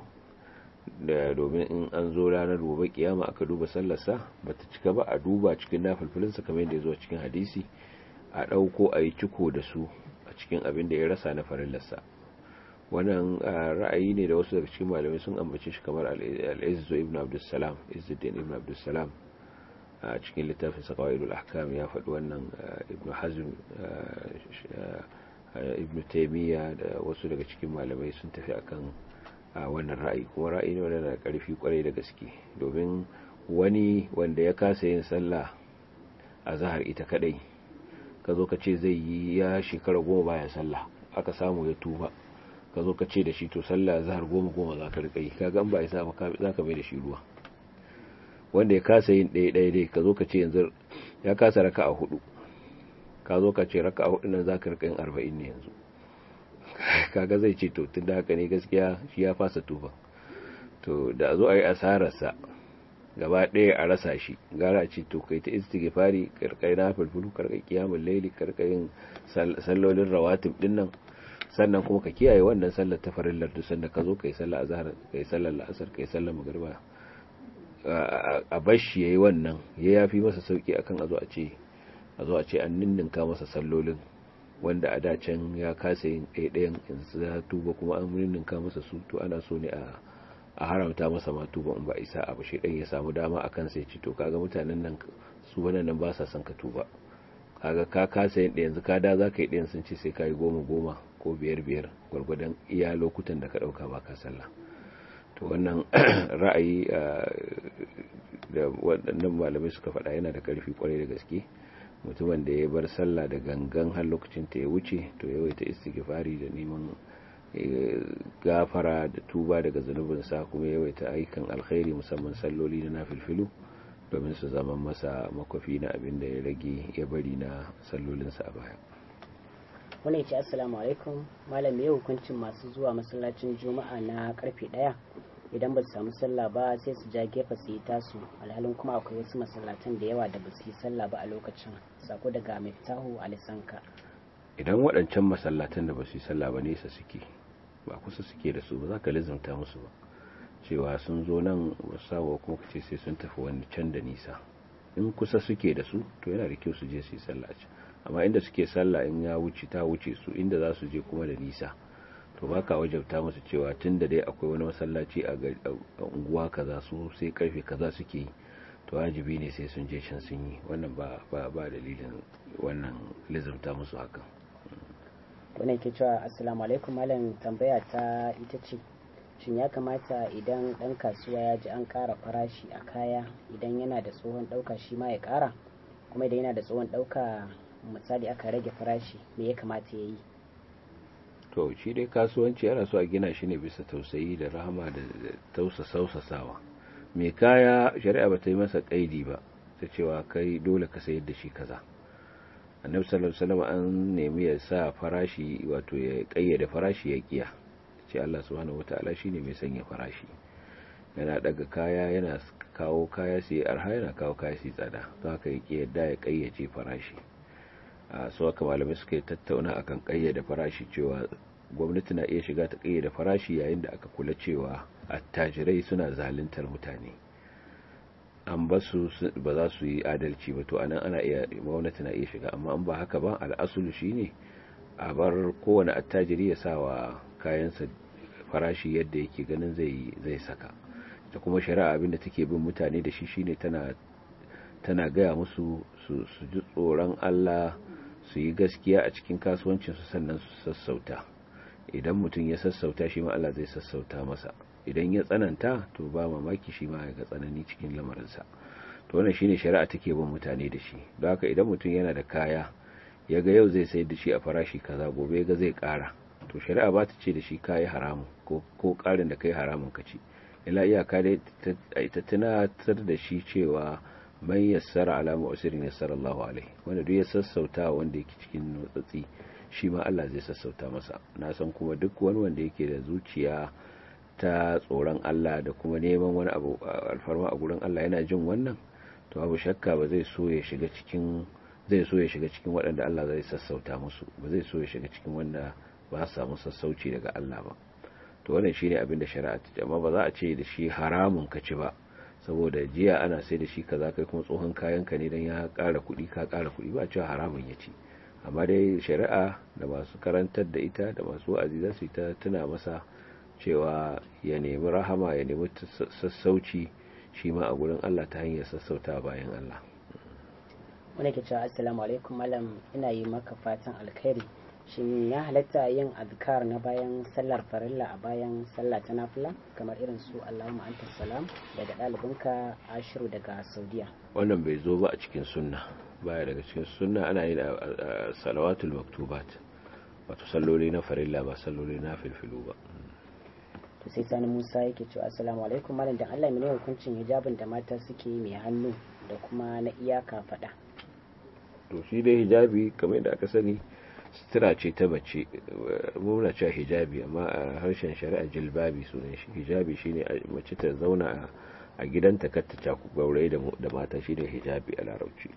da domin in an zo ranar gobe kiyama aka duba sallarsa bata cika ba a duba cikin nafilfilinsa kamar yadda ya zo cikin hadisi a dauko a yi ciko da su a cikin abin da ya rasa na farillarsa wannan ra'ayi ne da wasu daga cikin malamai sun ambace shi kamar al-izzu ibn abdussalam izzuddin ibn abdussalam a cikin littafin saqawaidul ahkam ya faɗi wannan ibn hazm ibn taymiya da wasu daga cikin malamai sun tafi akan wannan ra'ayi kuma ra'ayi ne wanda da karfi kwarai da gaske domin wani wanda ya kasa yin sallah a zahar ita kadai ka zo ka ce zai yi ya shekara goma baya sallah aka samu ya tuba ka zo ka ce da shi to sallah zahar goma goma za ka rika yi ka gan ba isa ba za ka mai da shi ruwa wanda ya kasa yin ɗaya ɗaya dai ka zo ka ce yanzu ya kasa raka a hudu ka zo ka ce raka a hudu nan za ka rika yin arba'in ne yanzu kaga zai ce to tun da haka ne gaskiya shi ya fasa tuba to da zo a yi asararsa gaba ɗaya a rasa shi gara ce to kai ta istighfari karkai na fulfulu karkai kiyamul laili karkai sallolin rawatib din nan sannan kuma ka kiyaye wannan sallar ta farillar duk sanda ka zo kai sallar azhar kai sallar la'asar kai sallar magriba a bashi yayi wannan ya yafi masa sauki akan a zo a ce a zo a ce an ninninka masa sallolin wanda a dacen ya kasa yin ɗaiɗayan yanzu ya tuba kuma an ninninka masa su to ana so ne a a haramta masa ma tuba in ba isa abu shi ya samu dama akan sai ci to kaga mutanen nan su wannan nan ba sa son ka tuba kaga ka kasa yin yanzu ka da zaka yi ɗayan sun ce sai ka yi goma goma ko biyar biyar gwargwadon iya lokutan da ka ɗauka ba ka sallah to wannan ra'ayi da waɗannan malamai suka faɗa yana da ƙarfi kwarai da gaske mutumin da ya bar sallah da gangan har lokacin ta ya wuce to yawaita istighfari da neman gafara da tuba daga zunubinsa kuma yawaita ayyukan alkhairi musamman salloli na nafilfilu domin su zama masa makwafi na abin da ya rage ya bari na sallolinsa a baya wani ce assalamu alaikum malam ya hukuncin masu zuwa masallacin juma'a na karfe daya idan ba su samu sallah ba sai su ja gefe su yi tasu alhalin kuma akwai wasu masallatan da yawa da ba su yi sallah ba a lokacin sako daga miftahu alisanka idan waɗancan masallatan da ba su yi sallah ba nesa suke ba kusa suke da su ba za ka lizimta musu ba cewa sun zo nan sawa kuma kace sai sun tafi wani can da nisa in kusa suke da su to yana da kyau su je su yi sallah amma inda suke sallah in ya wuce ta wuce su inda za su je kuma da nisa to ba ka wajabta musu cewa tun da dai akwai wani masallaci a unguwa kaza su sai karfe kaza suke yi to wajibi ne sai sun je can sun yi wannan ba ba ba dalilin wannan lizumta musu hakan wannan ke cewa assalamu alaikum malam tambaya ta ita ce shin ya kamata idan dan kasuwa ya ji an kara farashi a kaya idan yana da tsohon dauka shi ma ya kara kuma idan yana da tsohon dauka misali aka rage farashi me ya kamata ya yi to shi dai kasuwanci ana so a gina shi ne bisa tausayi da rahama da tausa sausasawa mai kaya shari'a ba ta yi masa kaidi ba ta cewa kai dole ka sayar da shi kaza annabi sallallahu alaihi wasallam an nemi ya sa farashi wato ya kayyade farashi ya kiya ce Allah subhanahu wataala shine mai sanya farashi yana daga kaya yana kawo kaya sai arha yana kawo kaya sai tsada don haka ya yadda ya kayyace farashi a so haka malamai suka yi tattauna akan kayyade farashi cewa gwamnati na iya shiga ta kayyade farashi yayin da aka kula cewa attajirai suna zaluntar mutane an ba su ba za su yi adalci ba to anan ana iya gwamnati na iya shiga amma an ba haka ba al'asulu shine a bar kowane attajiri ya sa wa kayansa farashi yadda yake ganin zai zai saka da kuma shari'a abinda take bin mutane da shi shine tana tana gaya musu su ji tsoron Allah su yi gaskiya a cikin kasuwancinsu sannan su sassauta idan mutum ya sassauta shi ma Allah zai sassauta masa idan ya tsananta to ba mamaki shi ma ga tsanani cikin lamarinsa to wannan shine shari'a take bin mutane da shi don haka idan mutum yana da kaya ya ga yau zai sayar da shi a farashi kaza gobe ga zai kara to shari'a ba ta ce da shi kayi haramun ko ko karin da kai haramun ka ci ila iyaka dai ta tunatar da shi cewa man yassara ala mu'sirin yassara Allahu alaihi wanda duk ya sassauta wanda yake cikin nutsatsi shi ma Allah zai sassauta masa na san kuma duk wani wanda yake da zuciya ta tsoron Allah da kuma neman wani abu alfarma a gurin Allah yana jin wannan to abu shakka ba zai so ya shiga cikin zai so ya shiga cikin waɗanda Allah zai sassauta musu ba zai so ya shiga cikin wanda ba su samu sassauci daga Allah ba to wannan shine abin da shari'a ta amma ba za a ce da shi haramun ka ci ba saboda jiya ana sai da shi kaza kai kuma tsohon kayan ka ne dan ya ƙara kuɗi ka ƙara kuɗi ba cewa haramun ya ci amma dai shari'a da masu karantar da ita da masu wa'azi za su yi ta tuna masa cewa ya nemi rahama ya nemi sassauci shi ma a gurin Allah ta hanyar sassauta bayan Allah wani ke cewa assalamu alaikum malam ina yi maka fatan alkhairi shin ya halatta yin azkar na bayan sallar farilla a bayan sallah ta nafila kamar irin su Allahumma anta salam daga ɗalibinka ashiru daga saudiya wannan bai zo ba a cikin sunna baya daga cikin sunna ana yin salawatul maktubat wato salloli na farilla ba salloli na filfilu ba to sai sani musa yake cewa assalamu alaikum malam dan Allah mene hukuncin hijabin da mata suke yi mai hannu da kuma na iyaka fada to shi dai hijabi kamar da aka sani sutura ce ta mace muna cewa hijabi amma a harshen shari'a jilbabi sunan shi hijabi shine mace ta zauna a gidanta kar ta caku gaurayi da mata shine hijabi a larabci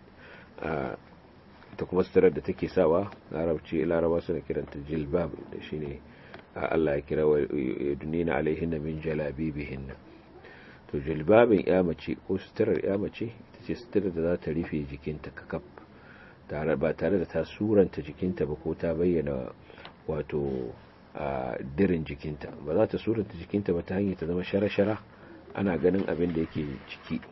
ta kuma suturar da take sawa larabci laraba suna kiranta jilbab da shine Allah ya kira wa dunina alaihinna min jalabibihinna to jilbabin ya mace ko suturar ya mace ita ce suturar da za ta rufe jikinta kakaf ba tare da ta suranta jikinta ba ko ta bayyana wato a dirin jikinta ba za ta suranta jikinta ba ta hanyar ta zama shara-shara ana ganin abin da yake ciki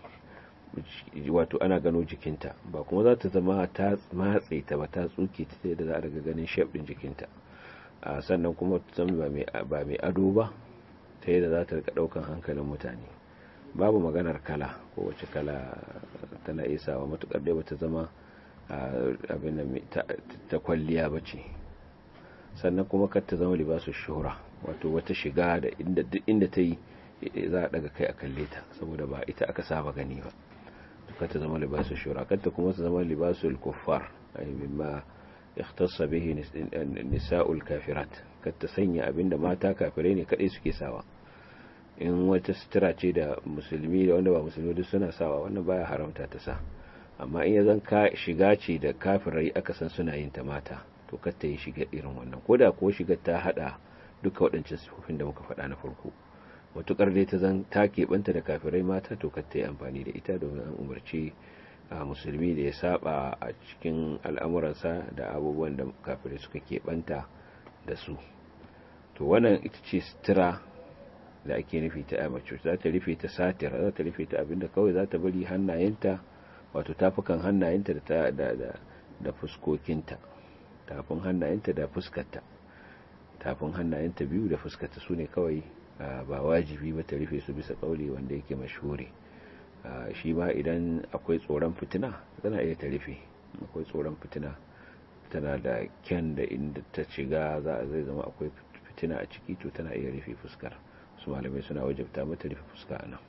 wato ana gano jikinta ba kuma za ta zama ta matse ta ba ta tsuke ta da za a daga ganin shef din jikinta a sannan kuma ta zama ba mai ado ba ta yadda za ta rika daukan hankalin mutane babu maganar kala ko wace kala tana isawa matukar dai bata zama abin ta kwalliya ba ce sannan kuma kar ta zama libasu shura wato wata shiga da inda ta yi za a daga kai a kalle ta saboda ba ita aka saba gani ba kar ta zama libasu shura kar ta kuma ta zama libasu kuffar ay mimma ikhtassa bihi nisa'ul kafirat kar ta sanya abinda mata kafirai ne kadai suke sawa in wata sutura ce da musulmi da wanda ba musulmi duk suna sawa wannan baya haramta ta sa amma in ya zan ka shiga ce da kafirai aka san suna yin ta mata to kar ta yi shiga irin wannan ko da ko shiga ta hada duka waɗancan sifofin da muka faɗa na farko matukar dai ta zan ta keɓanta da kafirai mata to kar ta yi amfani da ita domin an umarci a musulmi da ya saba a cikin al'amuransa da abubuwan da kafirai suka keɓanta da su to wannan ita ce sutura da ake nufi ta amace za ta rufe ta satir za ta rufe ta abinda kawai za ta bari hannayenta wato tafukan hannayenta da da da da fuskokinta tafin hannayenta da fuskarta tafin hannayenta biyu da fuskarta sune kawai ba wajibi ba ta rufe su bisa kauli wanda yake mashhuri shi ma idan akwai tsoron fitina tana iya ta rufe akwai tsoron fitina tana da kyan da inda ta shiga za zai zama akwai fitina a ciki to tana iya rufe fuskar su malamai suna wajabta mata rufe fuska nan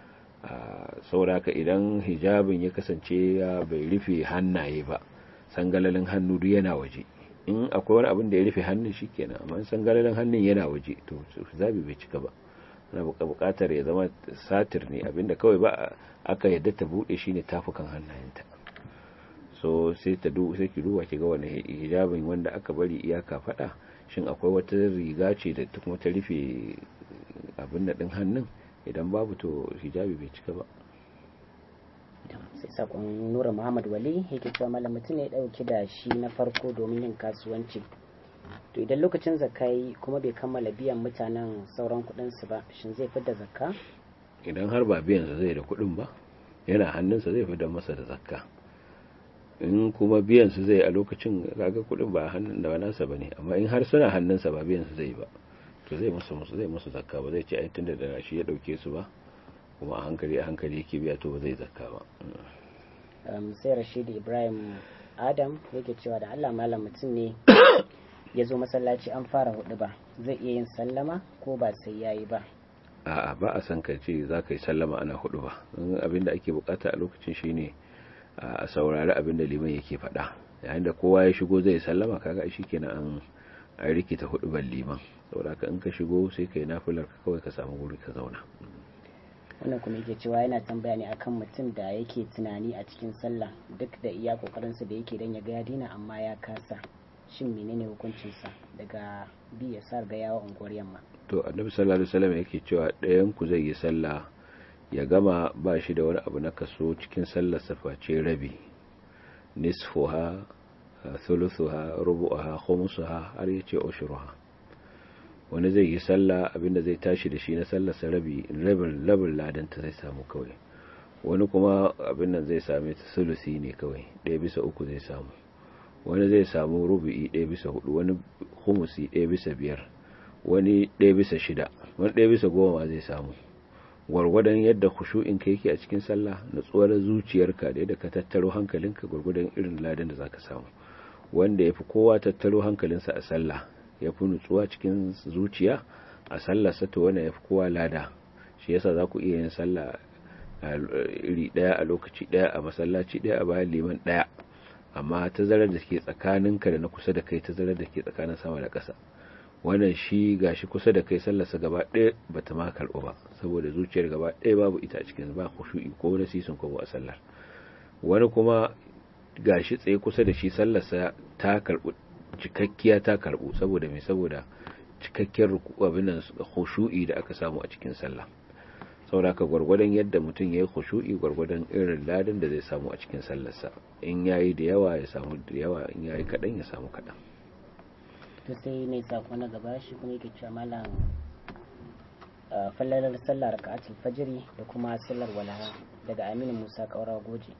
saboda haka idan hijabin ya kasance ya bai rufe hannaye ba sangalalin hannu duk yana waje in akwai wani abin da ya rufe hannun shi kenan amma sangalalin hannun yana waje to hijabi bai cika ba na bukatar ya zama satir ne abinda kawai ba aka yadda ta bude shine tafukan hannayenta so sai ta du sai ki duba ki ga wani hijabin wanda aka bari iyaka fada shin akwai wata riga ce da kuma ta rufe abin da din hannun idan babu to hijabi bai cika ba sai sakon nura muhammad wali yake cewa malam mutum ne dauki da shi na farko domin yin kasuwanci to idan lokacin zakka yi kuma bai kammala biyan mutanen sauran kudinsu ba shin zai fidda zakka idan har ba biyan sa zai da kudin ba yana hannunsa zai fidda masa da zakka in kuma biyan su zai a lokacin kaga kudin ba hannun da nasa bane amma in har suna hannunsa ba biyan su zai ba to zai musu musu zai musu zakka ba zai ce ai tunda da shi ya dauke su ba kuma a hankali a hankali yake biya to ba zai zakka ba sai Rashid Ibrahim Adam yake cewa da Allah malam mutum ne ya zo masallaci an fara hudu ba zai iya yin sallama ko ba sai yayi ba a'a ba a san ka ce za ka yi sallama ana hudu ba abinda ake bukata a lokacin shine a saurari abinda liman yake faɗa yayin da kowa ya shigo zai sallama kaga shi kenan an an rikita hudu ban liman saboda ka in ka shigo sai kai nafilar ka kawai ka samu wuri ka zauna wannan kuma yake cewa yana tambaya ne akan mutum da yake tunani a cikin sallah duk da iya kokarinsa da yake dan ya ga ya dina amma ya kasa shin menene hukuncinsa daga bi ya sa ga yawa unguwar yamma to annabi sallallahu alaihi wasallam yake cewa ɗayan ku zai yi sallah ya gama ba shi da wani abu na kaso cikin sallar saface rabi nisfuha thuluthuha rubu'aha khumsuha har yace ushruha wani zai yi sallah abinda zai tashi da shi na sallar sa rabi rabin rabin ladan ta zai samu kawai wani kuma abin nan zai same ta sulusi ne kawai ɗaya bisa uku zai samu wani zai samu rubu'i ɗaya bisa hudu wani humusi ɗaya bisa biyar wani ɗaya bisa shida wani ɗaya bisa goma zai samu gwargwadon yadda kushu'in ka yake a cikin sallah natsuwar zuciyarka da yadda ka tattaro hankalinka gwargwadon irin ladan da zaka samu wanda yafi kowa tattaro hankalinsa a sallah yafi nutsuwa cikin zuciya a sallah sato wanda yafi kowa lada shi yasa za ku iya yin sallah iri daya a lokaci daya a masallaci daya a bayan liman daya amma tazarar da ke tsakaninka da na kusa da kai tazarar da ke tsakanin sama da ƙasa wannan shi gashi kusa da kai sallarsa gaba ɗaya bata ma karɓu ba saboda zuciyar gaba ɗaya babu ita a cikin ba khushu'i ko na sisin ko a sallar wani kuma gashi tsaye kusa da shi sallarsa ta karɓu cikakkiya ta karɓu saboda me saboda cikakkiyar ruku abin nan khushu'i da aka samu a cikin sallah saboda ka gwargwadon yadda mutum ya yi khushu'i gwargwadon irin ladan da zai samu a cikin sallarsa in yayi da yawa ya samu da yawa in yayi kaɗan ya samu kaɗan to sai mai sako na gaba shi kuma yake cewa malam fallalar sallar raka'atul fajiri da kuma sallar walaha daga Aminu Musa Kaura Goje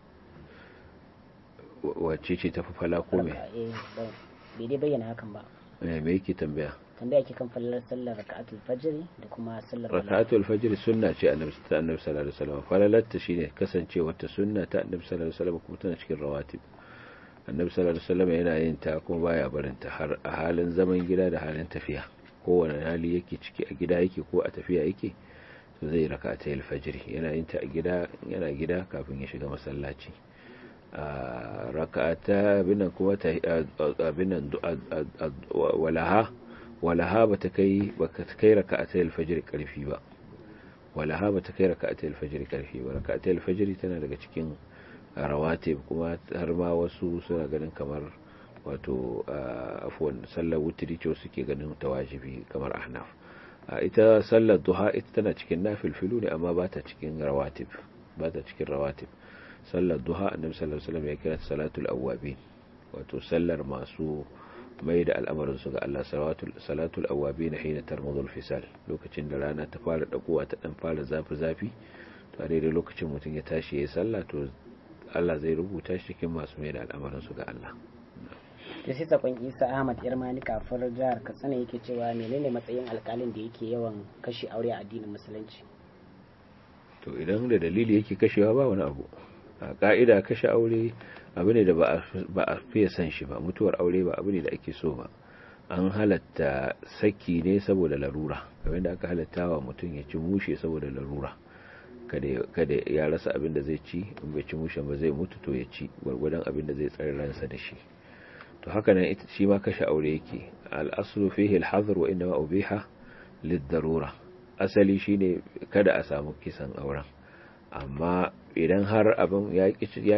wacce ce tafi fala ko me bai dai bayyana hakan ba eh me yake tambaya tambaya ke kan fallalar sallar raka'atul fajiri da kuma sallar walaha raka'atul fajr sunna ce annabi sallallahu alaihi wasallam falalarta shine kasancewar ta sunna ta annabi sallallahu alaihi wasallam kuma tana cikin rawatib annabi sallallahu alaihi wasallam yana yin ta kuma baya barin ta har a halin zaman gida da halin tafiya kowane hali yake ciki a gida yake ko a tafiya yake to zai raka ta alfajiri yana yin ta a gida yana gida kafin ya shiga masallaci a raka'ata binan kuma ta binan walaha walaha bata kai baka kai raka'ata alfajiri karfi ba walaha bata kai raka'ata alfajiri karfi ba raka'ata alfajiri tana daga cikin rawatib kuma har ma wasu suna ganin kamar wato afuwan sallar wutiri ce suke ganin ta wajibi kamar ahnaf ita sallar duha ita tana cikin nafilfilu ne amma ba ta cikin rawatib ba ta cikin rawatib sallar duha annabi sallallahu alaihi wasallam ya kira salatul awwabin wato sallar masu mai da al'amarin su ga Allah salatul salatul awabin hina tarmudul fisal lokacin da rana ta fara dagowa ta dan fara zafi zafi to a daidai lokacin mutum ya tashi ya sallah to Allah zai rubuta shi cikin masu mai da al'amarin su ga Allah to sai sakon Isa Ahmad Yarmani kafar jihar Katsina yake cewa menene matsayin alkalin da yake yawan kashe aure a addinin musulunci to idan da dalili yake kashewa ba wani abu a ka'ida kashe aure abu ne da ba a fiye san shi ba mutuwar aure ba abu ne da ake so ba an halatta saki ne saboda larura kamar da aka halatta wa mutum ya ci mushe saboda larura kada ya rasa abin da zai ci in bai ci mushe ba zai mutu to ya ci gwargwadon abin da zai tsare ransa da shi to haka nan shi ma kashe aure yake al-aslu fihi al-hadr wa inma ubiha lid-darura asali shine kada a samu kisan auren amma idan har abin ya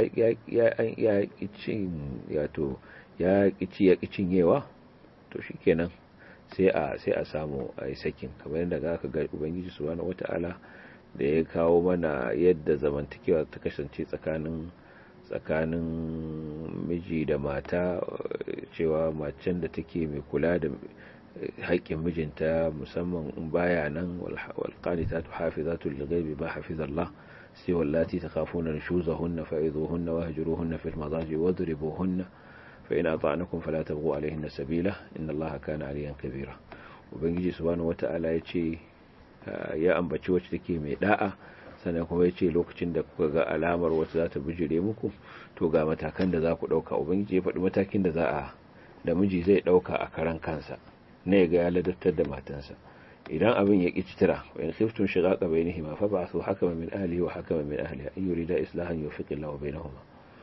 ƙici ya ƙicin yewa to shi kenan sai a samu a yi sakin kamar yadda za ka ga ubangiji su wani wata'ala da ya kawo mana yadda zamantakewa ta kasance tsakanin tsakanin miji da mata cewa macen da take mai kula da haƙƙin mijinta musamman in baya nan walƙanita hafizatu lil ba hafizallah sai wallati takhafuna nushuzahunna fa'idhuhunna wahjuruhunna fil madaji wadribuhunna fa in ata'nakum fala tabghu alayhinna sabila inna allaha kana aliyan kabira ubangiji subhanahu wata'ala yace ya ambaci wacce take mai da'a sannan kuma yace lokacin da kuka ga alamar wacce za ta bijire muku to ga matakan da za ku dauka ubangiji ya faɗi matakin da za a da miji zai dauka a karan kansa ne ga ya ladattar da matansa idan abin ya ƙi tira wa in khiftum shiqaqa bainihima fa ba'athu hakama min ahlihi wa hakama min ahliha in yurida islahan yufiq Allahu bainahuma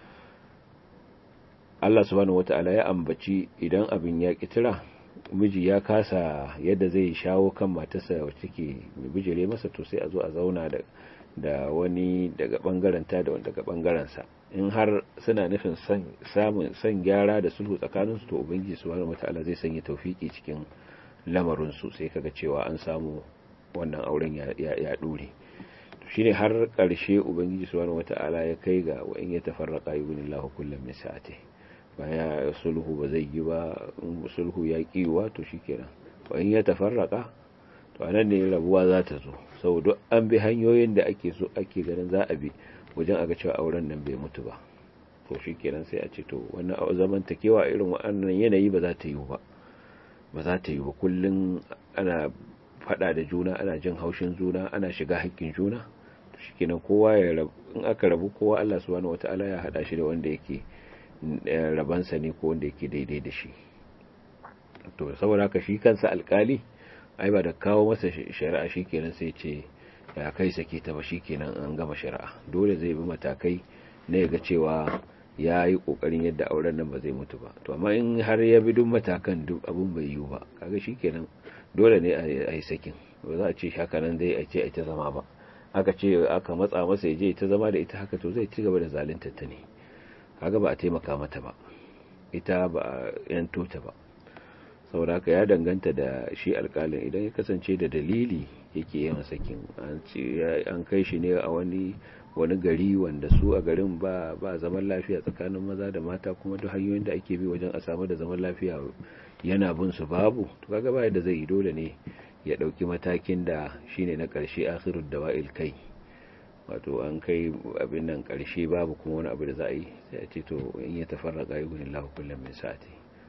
Allah subhanahu wata'ala ya ambaci idan abin ya ƙi tira miji ya kasa yadda zai shawo kan matarsa wacce take bijire masa to sai a zo a zauna da da wani daga bangaren ta da wani daga bangaren sa in har suna nufin samun san gyara da sulhu tsakaninsu to ubangiji subhanahu wata'ala zai sanya tawfiki cikin lamarinsu sai kaga cewa an samu wannan auren ya dure shine har ƙarshe ubangiji subhanahu wata'ala ya kai ga wa in ya tafarraqa yughnillahu kullam min sa'ati baya sulhu ba zai yi ba in sulhu ya kiwa to shikenan wa in ya tafarraqa to anan ne rabuwa za ta zo saboda an bi hanyoyin da ake so ake ganin za a bi wajen aga cewa auren nan bai mutu ba to shikenan sai a ce to wannan zamantakewa irin wannan yanayi ba za ta yi ba ba za ta yi ba kullum ana fada da juna ana jin haushin juna ana shiga haƙƙin juna to shikenan kowa ya rabu in aka rabu kowa Allah subhanahu wataala ya hada shi da wanda yake rabansa ne ko wanda yake daidai da shi to saboda haka shi kansa alkali ai ba da kawo masa shari'a shikenan sai ce ya kai sake ta ba shikenan an gama shari'a dole zai bi matakai na ga cewa ya yi kokarin yadda auren nan ba zai mutu ba to amma in har ya bi duk matakan duk abun bai yiwu ba kaga shikenan dole ne a yi sakin ba za a ce haka nan zai a ce a ta zama ba aka ce aka matsa masa ya je ta zama da ita haka to zai ci gaba da zalunta ta ne kaga ba a taimaka mata ba ita ba a yanto ta ba saboda haka ya danganta da shi alkalin idan ya kasance da dalili yake yin sakin an kai shi ne a wani wani gari wanda su a garin ba ba zaman lafiya tsakanin maza da mata kuma duk hanyoyin da ake bi wajen a samu da zaman lafiya yana bin su babu to kaga ba yadda zai yi dole ne ya dauki matakin da shine na karshe akhirud dawa'il kai wato an kai abin nan karshe babu kuma wani abu da za a yi sai a ce to in ya tafarraka yughni kullum min sa'ati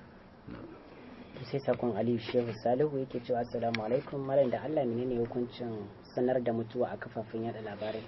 sai sakon aliyu shehu salihu yake cewa assalamu alaikum malam da allah menene hukuncin sanar da mutuwa a kafafen yada labarai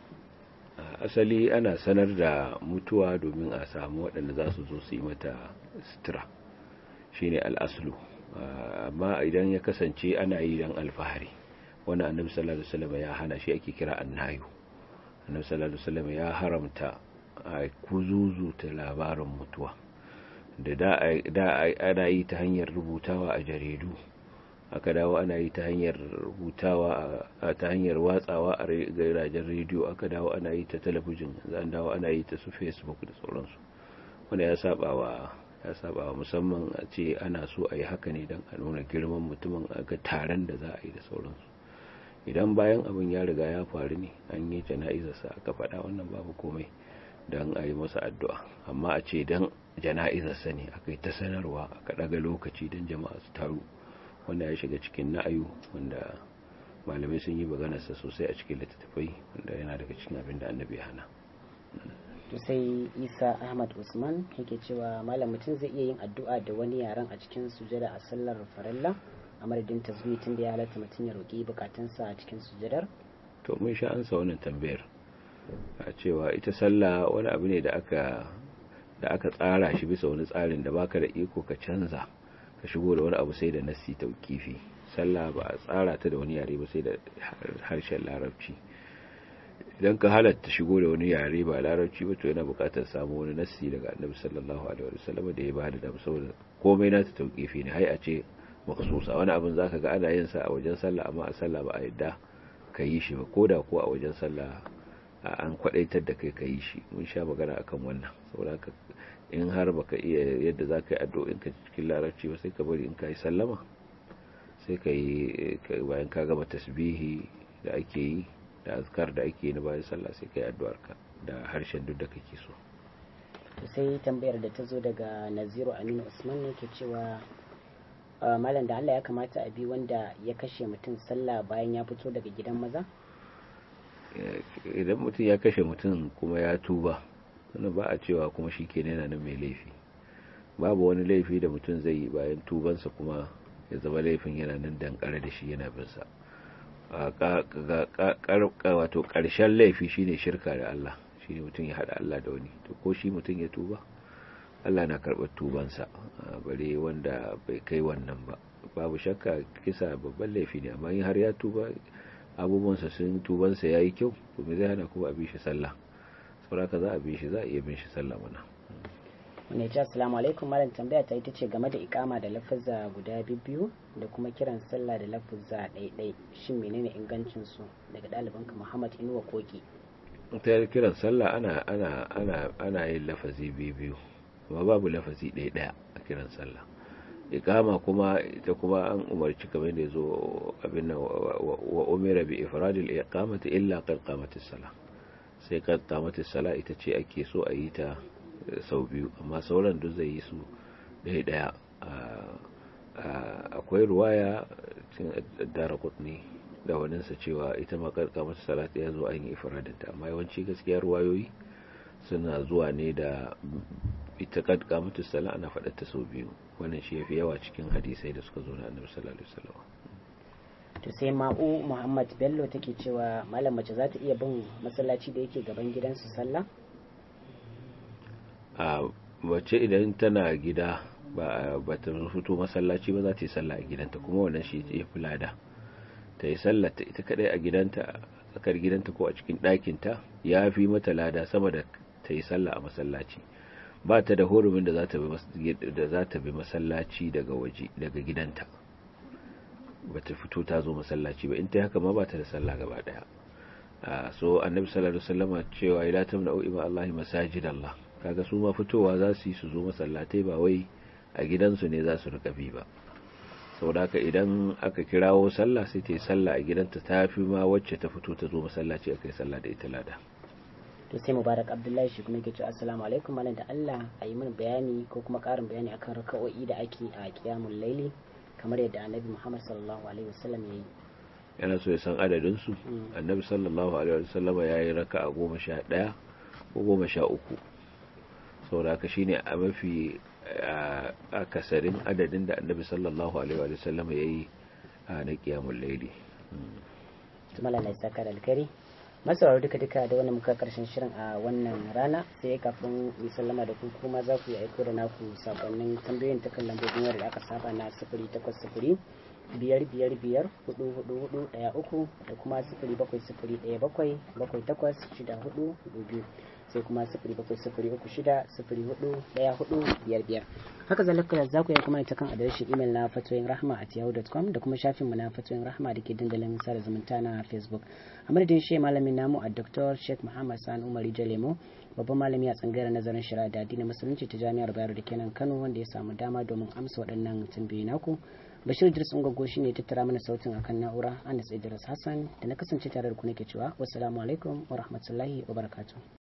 asali ana sanar da mutuwa domin a samu waɗanda za su zo su yi mata sutura shine al'aslu amma idan ya kasance ana yi don alfahari wani annabi sallallahu alaihi wasallam ya hana shi ake kira annayu annabi sallallahu alaihi wasallam ya haramta a kuzuzu ta labarin mutuwa da da ana yi ta hanyar rubutawa a jaridu aka dawo ana yi ta hanyar rubutawa ta hanyar watsawa a gairajen rediyo aka dawo ana yi ta talabijin an dawo ana yi ta su facebook da sauransu wanda ya saba wa ya saba wa musamman a ce ana so a yi haka ne don a nuna girman mutumin a ga taron da za a yi da sauransu idan bayan abin ya riga ya faru ne an yi jana'izarsa aka faɗa wannan babu komai don a yi masa addu'a amma a ce don jana'izar sani aka yi ta sanarwa aka ɗaga lokaci don jama'a su taru wanda ya shiga cikin na'ayu wanda malamai sun yi maganarsa sosai a cikin littattafai wanda yana daga cikin abin da annabi hana to sai isa ahmad usman yake cewa malam mutum zai iya yin addu'a da wani yaren a cikin sujada a sallar farilla a madadin tasbih tun da ya halatta mutum ya roƙi bukatunsa a cikin sujadar to mun sha ansa wannan tambayar a cewa ita sallah wani abu ne da aka da aka tsara shi bisa wani tsarin da baka da iko ka canza ka shigo da wani abu sai da nassi tauqifi sallah ba a tsara ta da wani yare ba sai da harshen larabci idan ka halatta shigo da wani yare ba larabci ba to yana buƙatar samu wani nassi daga annabi sallallahu alaihi wasallam da ya ba da saboda komai na ta tauqifi ne hai a ce maksusa wani abin zaka ga ana yin sa a wajen sallah amma a sallah ba a yadda ka yi shi ba koda ko a wajen sallah an kwadaitar da kai ka yi shi mun sha magana akan wannan saboda in har baka iya yadda za ka yi addu'o'in ka cikin larabci ba sai ka bari in ka yi sallama sai ka yi bayan ka gama tasbihi da ake yi da azkar da ake yi na bayan sallah sai ka yi addu'ar ka da harshen duk da kake so to sai tambayar da ta zo daga naziru aminu usman ne ke cewa malam da allah ya kamata a bi wanda ya kashe mutum sallah bayan ya fito daga gidan maza idan mutum ya kashe mutum kuma ya tuba wani ba a cewa kuma shi ke yana nan mai laifi babu wani laifi da mutum zai yi bayan tubansa kuma ya zama laifin yana nan dankare da shi yana binsa wato ƙarshen laifi shine shirka da Allah shine mutum ya haɗa Allah da wani to ko shi mutum ya tuba Allah na karɓar tubansa bare wanda bai kai wannan ba babu shakka kisa babban laifi ne amma in har ya tuba abubuwansa sun tubansa ya yi kyau to me zai hana kuma a bi shi sallah sauraka za a bi shi za a iya bin shi sallah mana wani ce assalamu alaikum malam tambaya ta ita ce game da ikama da lafazza guda biyu da kuma kiran sallah da lafazza ɗaiɗai shin menene ingancin su daga ɗalibanka muhammad inuwa koki ta kiran sallah ana ana ana ana yin lafazi biyu amma babu lafazi ɗaya ɗaya a kiran sallah ikama kuma ita kuma an umarci kamar da zo abin nan wa umira bi ifradil iqamati illa qad qamatis sala sai qad qamatis sala ita ce ake so a yi ta sau biyu amma sauran duk zai yi su ɗaya ɗaya akwai ruwaya cin daraqutni da waninsa cewa ita ma qad qamatis sala ya zo an yi ifradin ta amma yawanci gaskiya ruwayoyi suna zuwa ne da ita kad kamatu sala ana faɗar ta sau biyu wannan shi yafi yawa cikin hadisai da suka zo na annabi sallallahu alaihi wasallam to sai ma'u muhammad bello take cewa malam mace za ta iya bin masallaci da yake gaban gidansu sallah a mace idan tana gida ba ba ta fito masallaci ba za ta yi sallah a gidanta kuma wannan shi ya fi lada ta yi sallah ta ita kadai a gidanta tsakar gidanta ko a cikin ɗakinta ya fi mata lada sama da ta yi sallah a masallaci ba ta da hurumin da za ta bi masallaci daga waje daga gidanta ba ta fito ta zo masallaci ba in ta haka ma ba ta da sallah gaba daya so annabi sallallahu alaihi wasallam cewa ila tamna'u ima Allah masajid Allah kaga su ma fitowa za su yi su zo masallatai ba wai a gidansu ne za su rika bi ba saboda haka idan aka kirawo sallah sai ta yi sallah a gidanta ta fi ma wacce ta fito ta zo masallaci aka yi sallah da ita lada to sai mubarak abdullahi shi kuma yake cewa assalamu alaikum malam da Allah a yi min bayani ko kuma karin bayani akan raka'o'i da ake a qiyamul laili kamar yadda annabi Muhammad sallallahu alaihi wasallam ya yi yana so ya san adadin su annabi sallallahu alaihi wasallam ya yi raka'a goma sha ɗaya ko goma sha uku saboda haka shine a mafi akasarin adadin da annabi sallallahu alaihi wasallam ya yi na qiyamul laili tumala na saka da alkari masauraro duka duka da wannan muka karshen shirin a wannan rana sai kafin mu sallama da ku kuma za ku yi aiko da naku sakonnin tambayoyin ta kan lambobin wayar da aka saba na sifiri takwas sifiri biyar biyar biyar hudu hudu hudu daya uku da kuma sifiri bakwai sifiri daya bakwai bakwai takwas shida hudu hudu biyu sai kuma sifiri bakwai sifiri uku shida sifiri hudu daya hudu biyar biyar haka zalika za ku yi kuma ta kan adireshin imel na fatoyin rahma at yahoo.com da kuma shafin mu na fatoyin rahma da ke dandalin sada zumunta na facebook a madadin shi malamin namu a dr sheikh muhammad sani umari jalemo babban malami a tsangayar nazarin shari'a da addinin musulunci ta jami'ar bayero da kenan kano wanda ya samu dama domin amsa waɗannan tambayoyi naku bashir idris ungogo shine ya tattara mana sautin akan na'ura anas idris hassan da na kasance tare da ku nake cewa wassalamu alaikum wa rahmatullahi wa barakatuh